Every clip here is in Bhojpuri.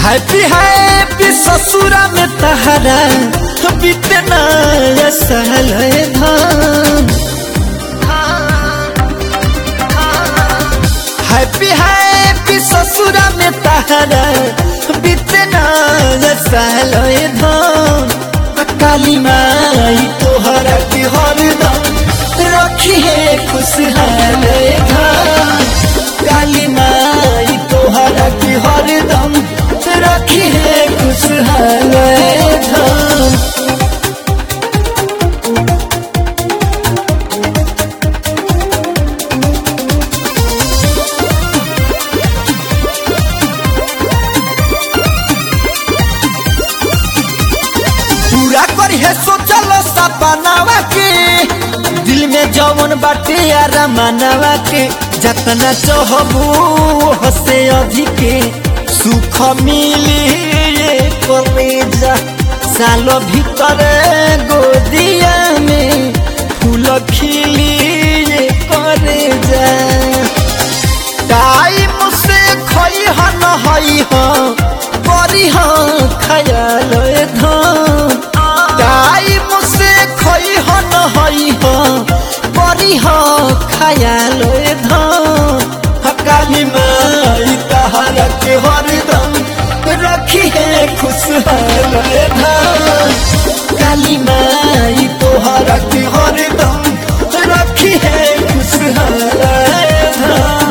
हैप्पी हैप्पी ससुरा में तहरा बीते नया साल है धान हैप्पी हैप्पी ससुरा में तहरा बीते नया साल है धान काली माई तोहरा के हरदम रखी है खुशहाल धान काली माई तोहरा के हरदम रखी है खुशहाल धान पूरा करी है सोचल सपनावा के दिल में जवन बाटे आरामनावा के जतना चाहबू हसे अधिके सुख मिली ये कलेजा सालो भीतर गोदिया में फूल खिली ये करेजा टाइम से खई हन हई ह करी ह खयाल धान टाइम से खई हन हई ह करी ह खयाल धान काली माई तहरा के हरदम रखी है खुशहाल धान काली माई तोहरा के हरदम रखी है खुशहाल धान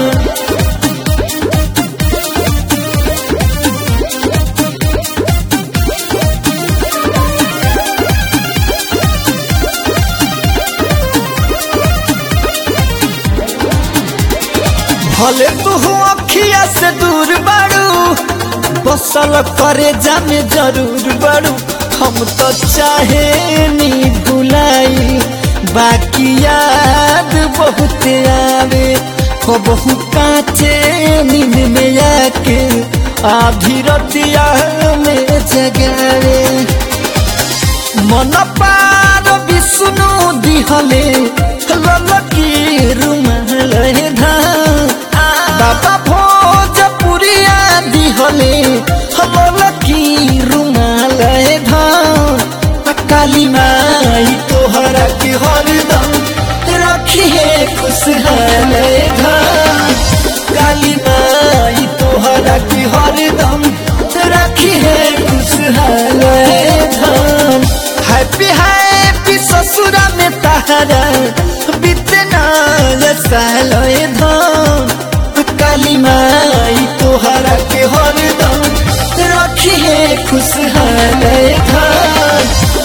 भले तू अखिया से दूर बाड़ू बसल करे जामे जरूर बाड़ू हम तो चाहे नी भुलाई बाकी याद बहुत आवे हो बहु काचे नींद में आके आधी रतिया में जगावे मन पार विष्णु दिहले ललकी रुमाल धान बाबा भोजपुरिया दिहले ललकी रुमाल धान काली माई तोहरा के हरदम रखी है खुशहाल धान काली माई तोहरा के हरदम रखी है खुशहाल धान हैप्पी हैप्पी ससुरा में तहरा बीते नया साल धान काली माई तोहरा के हरदम रखी है खुशहाल धान